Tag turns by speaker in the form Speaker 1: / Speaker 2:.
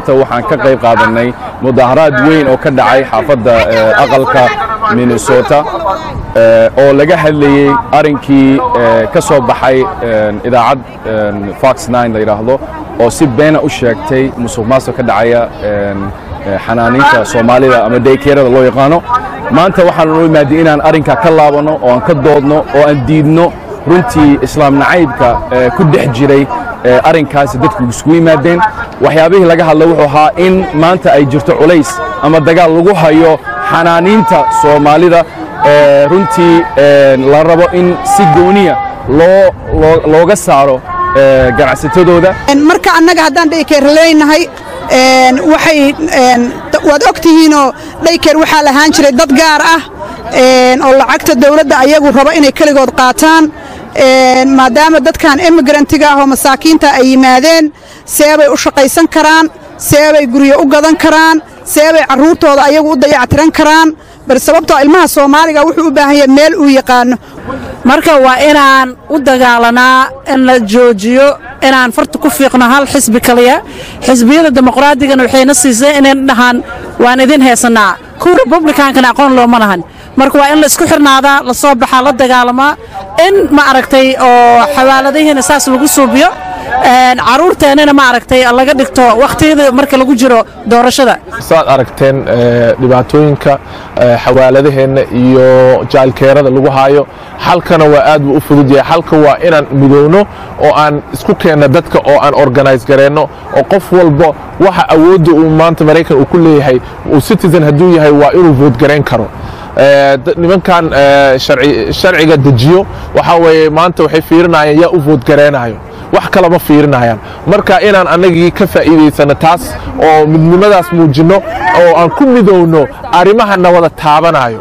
Speaker 1: waxaan ka qayb qaadanay mudaharaad weyn oo ka dhacay xaafadda aqalka minnesota oo laga hadlayey arrinkii ka soo baxay idaacad fox la yidhaahdo oo si beena u sheegtay musuq maasuq ka dhacaya xanaaniinta soomaalida ama daykeerada loo yaqaano maanta waxaan noo imaadiyey inaan arrinkaa ka laabanno oo aan ka doodno oo aan diidno runtii islaam nacaybka ku dhex jiray arrinkaasi dadku isugu yimaadeen waxyaabihii laga hadlay wuxuu ahaa in maanta ay jirto culays ama dagaal lagu hayo xanaaniinta soomaalida runtii la rabo in si gooniya looga saaro ganacsatadooda
Speaker 2: marka annaga haddaan dhaykeer leenahay waxay waad og tihiinoo dhaykeer waxaa lahaan jiray dad gaar ah oo lacagta dawladda ayagu rabo inay keligood qaataan maadaama dadkan emigrantiga ah oo masaakiinta ay yimaadeen seebay u shaqaysan karaan seebay guryo u gadan karaan seebay carruurtooda ayagu u dayactiran karaan bal sababtoo ilmaha soomaaliga wuxuu u baahan yahay meel uu yaqaano
Speaker 3: marka waa inaan u dagaalanaa in la joojiyo inaan farta ku fiiqno hal xisbi kaliya xisbiyada dimuqraadigana waxayna siisay inayn dhahaan waan idin heesannaa kuwa republikankana aqoon looma lahan marka waa in la isku xirnaadaa la soo baxaa la dagaalamaa in ma aragtay oo xawaaladihiina saas lagu suubiyo carruurteennana ma aragtay laga dhigto wakhtiyada marka lagu jiro doorashada
Speaker 4: saad aragteen dhibaatooyinka xawaaladaheenna iyo jaalkeerada lagu haayo xalkana waa aad buu u fudud yahay xalka waa inaan midowno oo aan isku keenno dadka oo aan organise gareenno oo qof walba waxa awoodda uu maanta maraykan uu ku leeyahay uu citizen hadduu yahay waa inuu voodgarayn karo nimankan sharciga dejiyo waxaa weeye maanta waxay fiirinayaan yaa u voodgareenayo wax kalama fiirinayaan marka inaan annagii ka faa'iidaysano taas oo midnimadaas muujinno oo aan ku midowno arrimaha na wada taabanayo